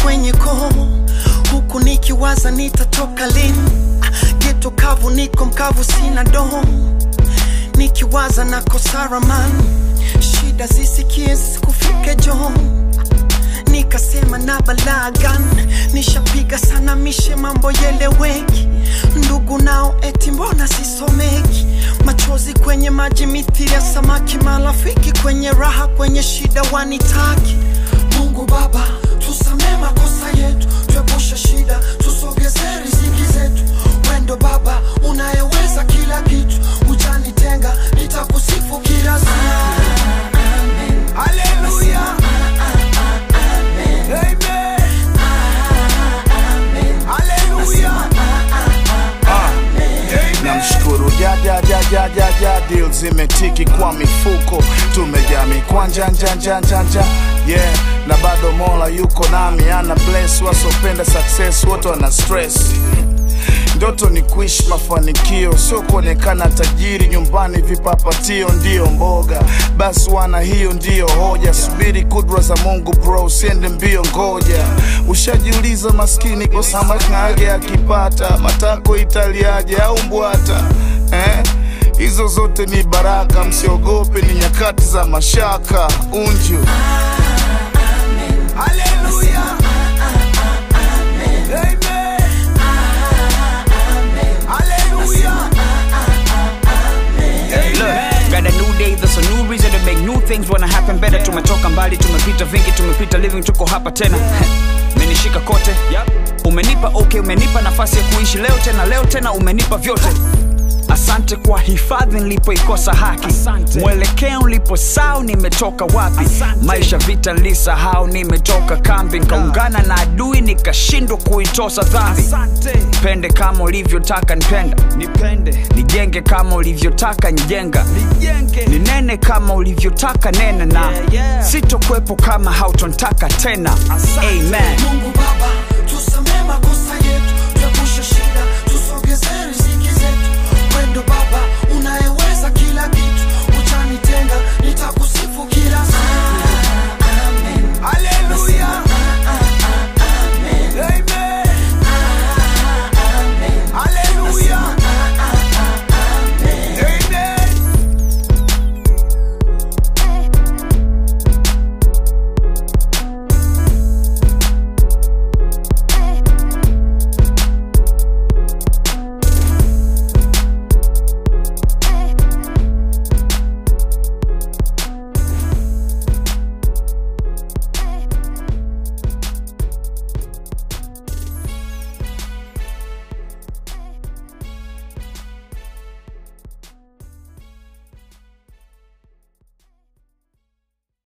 kwenye koo huku nikiwaza nitatoka lini geto kavu niko mkavu sina doho nikiwaza na kosaraman shida zisikie sikufike joo nikasema na balagan nishapiga sana mishe mambo yeleweki ndugu nao eti mbona sisomeki machozi kwenye maji mithili ya samaki marafiki kwenye raha kwenye shida wanitaki mungu baba tusamee makosa yetu tuepushe shida tusogeze riziki zetu wendo baba unayeweza kila kitu ujanitenga nitakusifu kila saa Hallelujah. Amen. Hallelujah. namshukuru jajajajajaja dil zimetiki kwa mifuko tumejaa mikwanja njanjanjanja yeah na bado mola yuko nami ana bless wasopenda success wote wana stress ndoto ni kuishi mafanikio sio kuonekana tajiri nyumbani vipapatio ndiyo mboga basi wana hiyo ndiyo hoja subiri kudra za mungu bro usiende mbio ngoja ushajiuliza maskini kosamakage akipata matako italiaje au mbwata eh? hizo zote ni baraka msiogope ni nyakati za mashaka unju Hallelujah. Amen. Hallelujah. Look, got a new day, there's a new reason to make new things wanna happen better. Tumetoka mbali, tumepita vingi, tumepita living, tuko hapa tena. Menishika kote, umenipa okay, umenipa nafasi ya kuishi leo tena, leo tena umenipa vyote. Asante kwa hifadhi nilipoikosa haki, mwelekeo niliposahau nimetoka wapi, maisha vita nilisahau nimetoka kambi, nikaungana na adui nikashindwa kuitosa dhambi. Pende kama ulivyotaka nipenda, nipende, nijenge kama ulivyotaka njenga, nijenge, ninene kama ulivyotaka nena, na sitokwepo kama hautontaka tena. Amen. mungu baba tusamee makosa